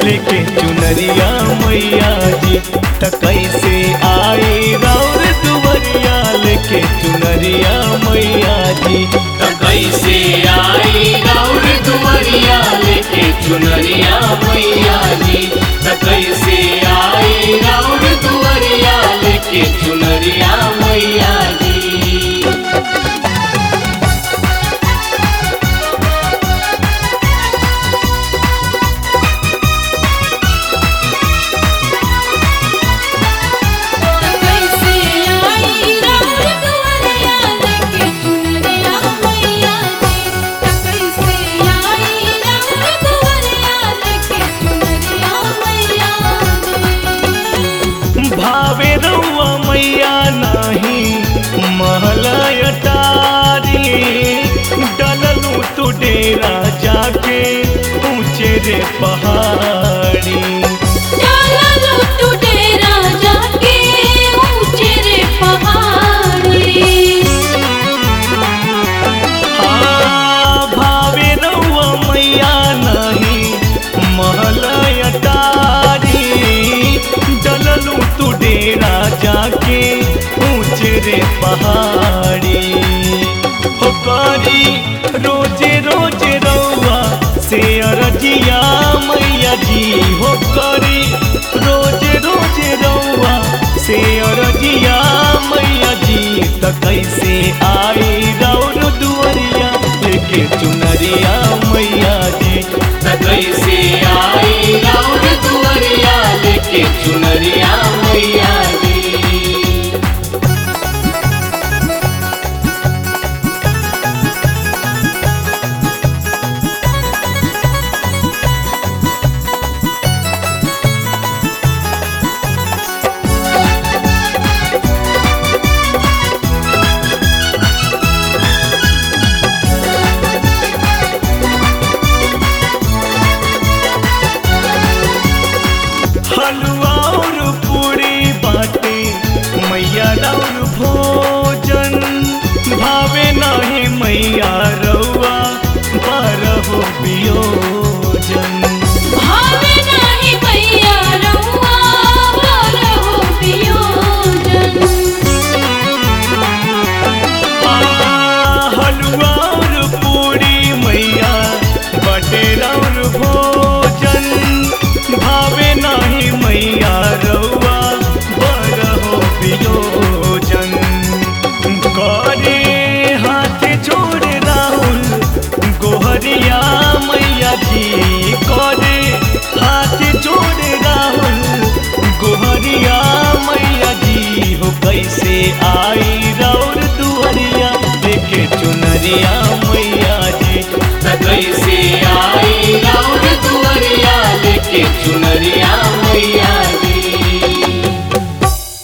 लेके चुनरिया मैया जी त कैसे आई राउर दुवरिया लेके चुनरिया मैया जी त कैसे आई गौर दुवरिया लेके चुनरिया मैया जी त कैसे आई गौर दुवरिया लेके चुनरिया मैया जी कैसे आई राउर दुवरिया लेके चुनरिया मैया जी कैसे आई राउर दुवरिया लेके चुनरिया मैया जी भावे रउआ मैया नाही महलय टारी डललू तू डेरा जाके ऊंचे रे पहाड़ी डाला लो तू डेरा जाके ऊंचे रे पहाड़ी हाँ, भावे रउआ मैया नाही महलय टारी डललू तू डेरा जाके ऊंचे रे पहाड़ी हो करी रोजे रोजे रउआ से अरजिया मैया जी हो करी रोजे रोजे रउआ से अरजिया मैया जी त कैसे